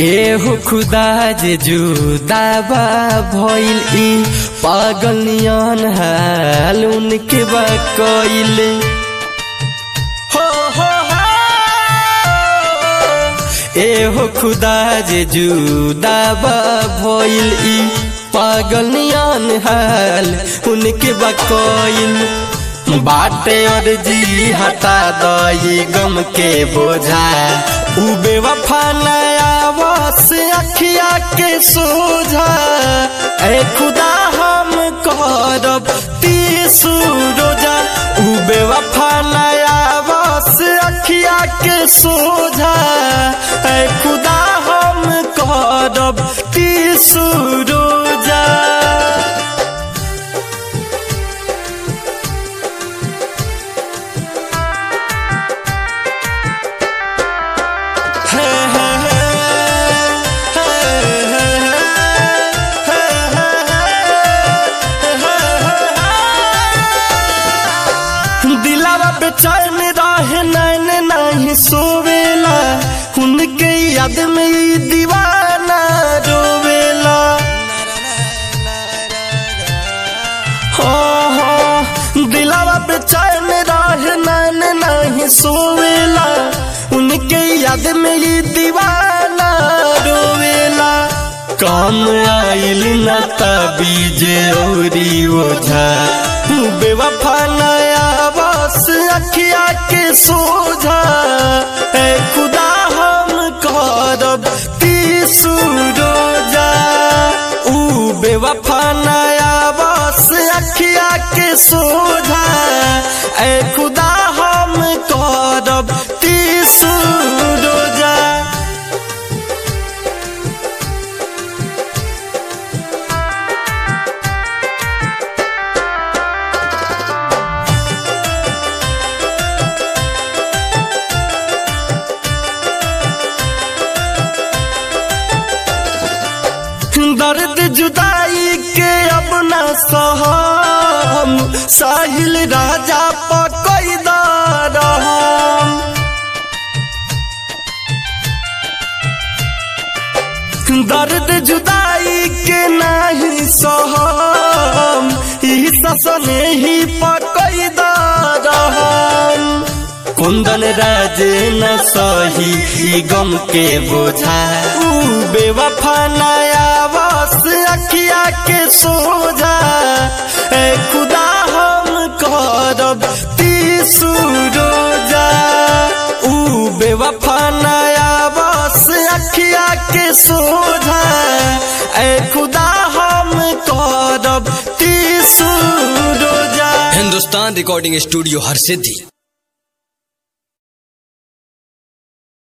एहो खुदा जे जुदाबा भइल ई पागल नियन हाल उनके बा कइल हो हो हो एहो खुदा जे जुदाबा भइल ई पागल नियन हाल उनके बा कइल बाटे और जी हटा दई गम के बोझा उ बेवफा नया बस अखिया के सोझा ए खुदा हम करब तीसु रोजा उ बेवफा नया बस अखिया के सोझा ए खुदा हम करब तीसु रोजा दिलावा बेचैन रहे नैन नहीं सोवेला उनके याद में ई दीवाना रोवेला हो हो दिलावा बेचैन रहे नैन नहीं सोवेला उनके याद में ई दीवाना रोवेला काम आइल न तबीज औरी ओझा बेवफा नया बस अखिया के सोझा ए खुदा हम करब तीसु रोजा उ बेवफा नया बस अखिया के सोझा ए खुदा हम करब तीसु रोजा दर्द जुदाई के अब न सहम साहिल राजा पकैदार दर्द जुदाई के नहीं सहम ई ससने ही पकैदार कुंदन राज न सही ई गम के बोझा उ बेवफा नया बस अखिया के सोझा ए खुदा हम करब तीसु रोजा उ बेवफा नया बस अखिया के सोझा ए खुदा हम करब तीसु रोजा हिंदुस्तान रिकॉर्डिंग स्टूडियो हर सिद्धि